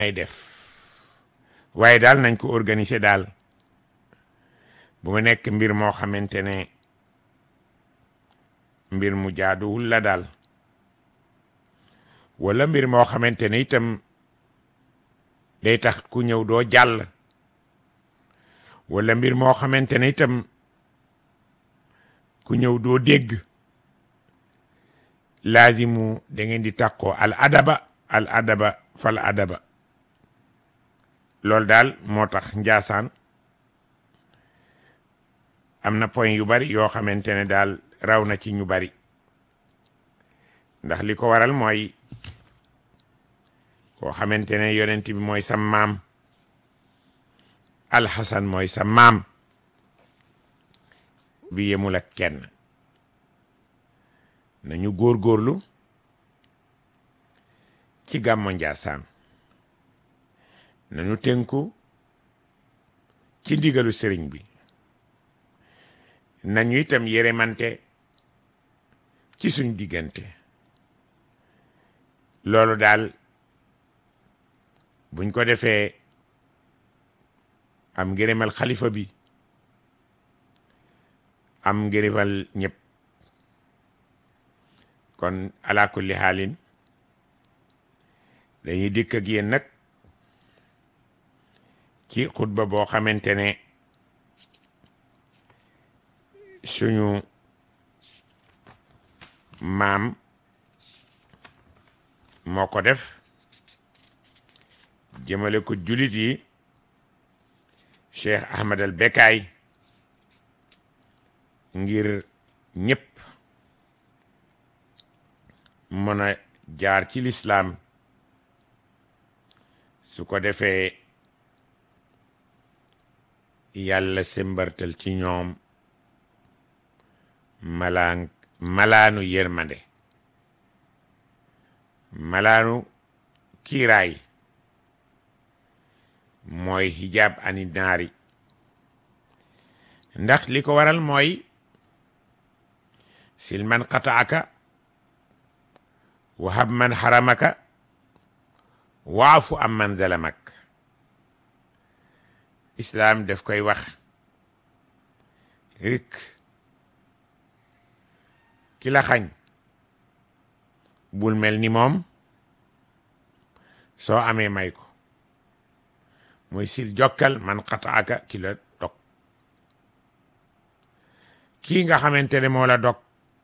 ay def waaye daal nañ ko organiser daal bu ma nekk mbir moo xamante ne mbir mu jaaduwul la daal wala mbir moo xamante ne itam day tax ku ñëw doo jàll wala mbir moo xamante ne itam ku ñëw doo dégg laazimu da ngeen di tàqoo al adaba al adaba fal adaba loolu daal moo tax njaasaan am na point yu bari yoo xamante ne daal raw na ci ñu bari ndax li ko waral mooy koo xamante ne yonent bi mooy sa maam alxasan mooy sa maam bi yemul ak kenn nañu góorgóorlu ci gàmmo njaasaan nañu tënku ci ndigalu sëriñ bi nañu itam yërëmante ci suñ diggante loolu daal buñ ko defee am ngërëmal xalifa bi am ngërëmal ñëpp kon ala kulli xaalin dañuy dikk ak yéen nag ci xutba boo xamante ne suñu maam moo ko def jëmale ko julit yi Cheikh Ahmad al Bekaay ngir ñëpp mën a jaar ci lislaam su ko defee yàlla sembartal ci ñoom malaan malaanu yërmande malaanu kiiraay mooy hijab ani naari ndax li ko waral mooy silman qataaka wahab man haramaka waafu am man zalamak islaam daf koy wax rik ki la xañ bul mel ni moom soo amee may ko mooy sil jokkal man xataaka ki la dog kii nga xamante ne moo la dog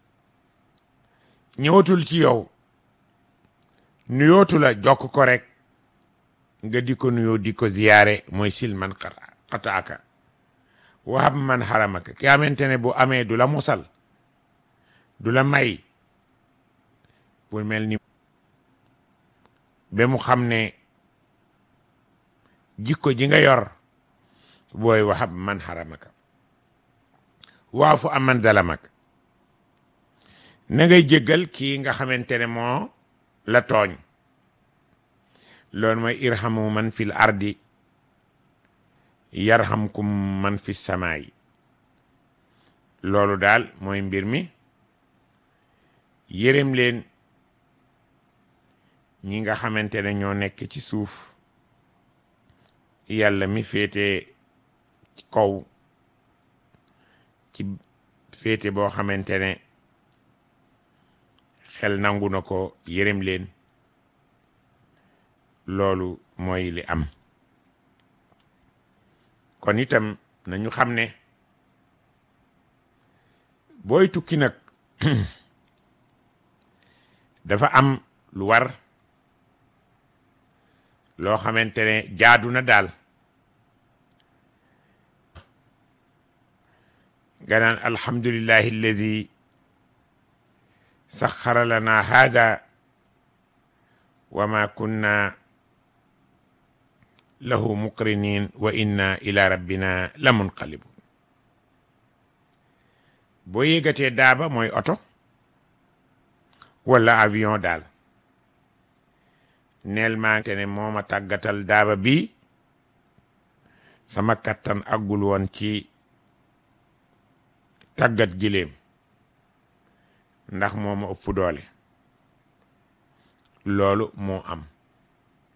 ñëwatul ci yow nuyootu la jokk ko rek nga di ko nuyoo di ko ziyaare mooy sil man xataaka wahab man xaramaka ki xamante ne bu amee du la musal du la may bul mel ni ba mu xam ne jikko ji nga yor booy wahab man xaramaka waafu am man zalamaka na ngay jéggal kii nga xamante ne moo la tooñ loolu mooy irhamu man fil ardi yarhamkum man fi samaayi loolu daal mooy mbir mi yërëm leen ñi nga xamante ne ñoo nekk ci suuf yàlla mi féete ci kaw ci féete boo xamante ne xel nangu na ko yërëm leen loolu mooy li am kon itam nañu xam ne booy tukki nag dafa am lu war loo xamante ne jaadu na daal nga naan alhamdulillahi alladi saxara lana hada wa ma kunna lahu muqrinin wa inna ila rabbina la munqalibun boo yéegatee daaba mooy oto wala avion daal neel maa te ne moo ma tàggatal daaba bi sama kattan aggul woon ci tàggat giléem ndax moo ma ëpp doole loolu moo am